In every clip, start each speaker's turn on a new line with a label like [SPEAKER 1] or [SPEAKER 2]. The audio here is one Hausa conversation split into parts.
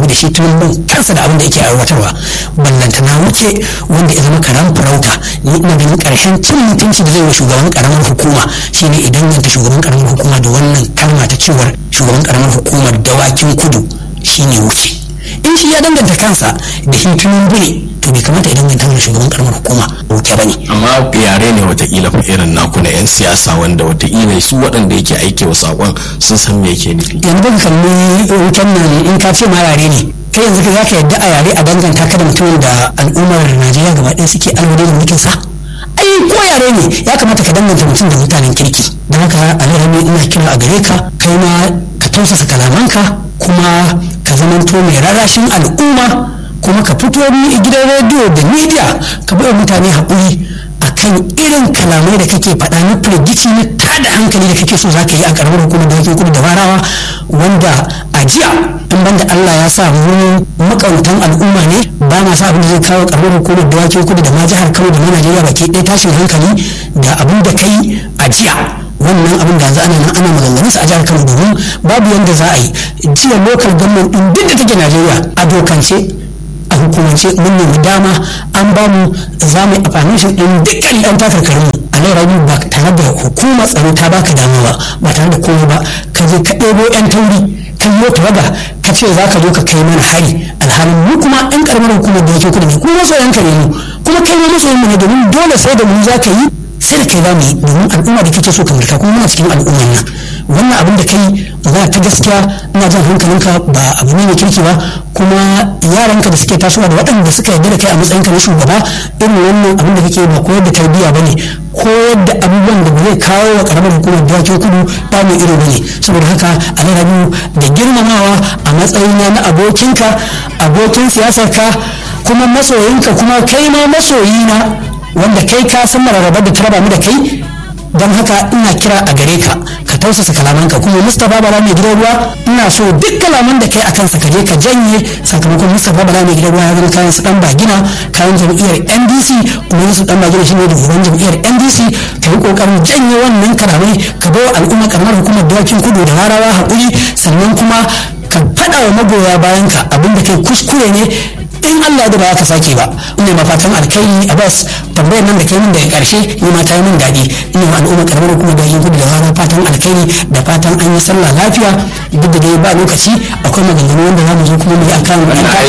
[SPEAKER 1] da shi tunubin kansa da abin da yake aiwatarwa ballanta na wuce wanda ya zama karan farauta ni ina ganin karshen cin mutunci da zai wa shugaban karamar hukuma shine idan yanta shugaban karamar hukuma da wannan kalma ta cewar shugaban karamar hukumar dawakin kudu shine wuce in shi ya danganta kansa da shi tunubu ne to bai kamata idan danganta da shugaban karamar hukuma wuce ba ne
[SPEAKER 2] amma yare ne watakila fa irin naku na 'yan siyasa wanda watakila su waɗanda yake aike wa saƙon sun san me yake nufi
[SPEAKER 1] yanzu ka kalli wutan nan in ka ce ma yare ne kai yanzu ka zaka yadda a yare a danganta ka da mutumin da al'ummar najeriya gaba ɗaya suke alwade da mulkin sa ai ko yare ne ya kamata ka danganta mutum da mutanen kirki don haka alhaji ina kira a gare ka kai ma ka tausasa kalamanka kuma ka zamanto mai rarashin al'umma kuma ka fito ni gidan rediyo da media ka bai mutane haƙuri akan irin kalamai da kake faɗa na firgici na tada hankali da kake so za ka yi a ƙaramar hukumar da kudu da warawa wanda a jiya in banda Allah ya sa mu makautan al'umma ne ba ma sa abin da zai kawo ƙaramar hukumar da kudu da ma jihar Kano da ma Najeriya baki ɗaya tashin hankali da abin da kai a jiya wannan abin da yanzu ana nan ana maganganun sa a jihar Kano domin babu yanda za a yi jiya local government din duk da take Najeriya a dokance a hukumance mun nemi dama an ba mu za mu yi amfani din dukkan ɗan takarkarin mu a nan rabi ba tare da hukumar tsaro ta baka dama ba ba tare da komai ba ka je ka ɗebo yan tauri kan yi tawaga ka ce za ka zo ka kai mana hari alhalin mu kuma ɗan ƙaramar hukumar da yake kudu ne kuma masoyan ka ne mu kuma kai ma masoyan mu ne domin dole sai da mu za ka yi sai da kai za mu yi domin al'umma da kake so ka mulka kuma muna cikin al'ummar nan wannan abin da kai magana ta gaskiya ina jan hankalinka ba abu ne mai kirki ba kuma yaranka da suke tasowa da waɗanda suka yarda da kai a matsayinka na shugaba irin wannan abin da kake ba koyar da tarbiyya bane koyar da abubuwan da zai kawo wa karamar hukumar dawakin kudu ba mai iri bane saboda haka alarabu da girmamawa a matsayina na abokinka abokin siyasarka kuma masoyinka kuma kai ma masoyina wanda kai ka san mararrabar da ta raba mu da kai don haka ina kira a gare ka ka tausasa kalamanka kuma mustapha bala mai gidan ruwa ina so duk kalaman da kai a kansa ka je ka janye sakamakon mustapha bala mai gidan ruwa ya zama kayan su dan bagina kayan jam'iyyar ndc kuma su dan bagina shine da shugaban jam'iyyar ndc ka yi kokarin janye wannan kalamai ka bai al'umma karamar hukumar dawakin kudu da harawa haƙuri sannan kuma ka faɗa wa magoya bayanka abinda kai kuskure ne in Allah da ba ka sake ba ina ma fatan alkhairi a bas tambayar nan da kai min daga karshe ni ma ta yi min daɗi ina ma al'umma karamar kuma da yin gudu da rana fatan alkhairi da fatan an yi sallah lafiya duk da dai ba lokaci akwai maganganu wanda za mu zo kuma mu yi akan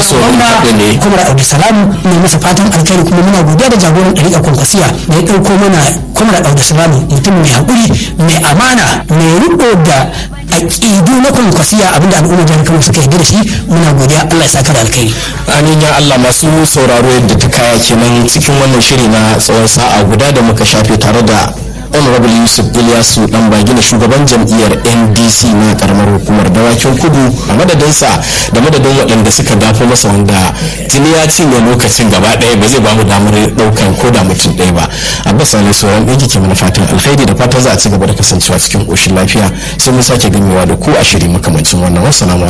[SPEAKER 1] gwamna kuma da abu salamu ina masa fatan alkhairi kuma muna godiya da jagoran ɗariƙa kwankwasiya da ya ɗauko mana kuma da abu salamu mutum mai haƙuri mai amana mai riƙo da aƙidu na kwankwasiya abinda al'umma jihar kano suka yarda da shi muna godiya allah ya saka da alkhairi
[SPEAKER 2] amin ya allah masu sauraro yadda ta kaya kenan cikin wannan shiri na tsawon sa'a guda da muka shafe tare da honorable yusuf ilyasu dan bagina shugaban jam'iyyar ndc na karamar hukumar dawakin kudu a madadinsa da madadin waɗanda suka dafo masa wanda tuni ya cinye lokacin gaba ɗaya ba zai bamu damar ɗaukan ko da mutum ɗaya ba abbas ali sauran ɗaya ke mana fatan alkhairi da fatan za a ci gaba da kasancewa cikin ƙoshin lafiya sai mun sake gamewa da ku a shiri makamancin wannan wasu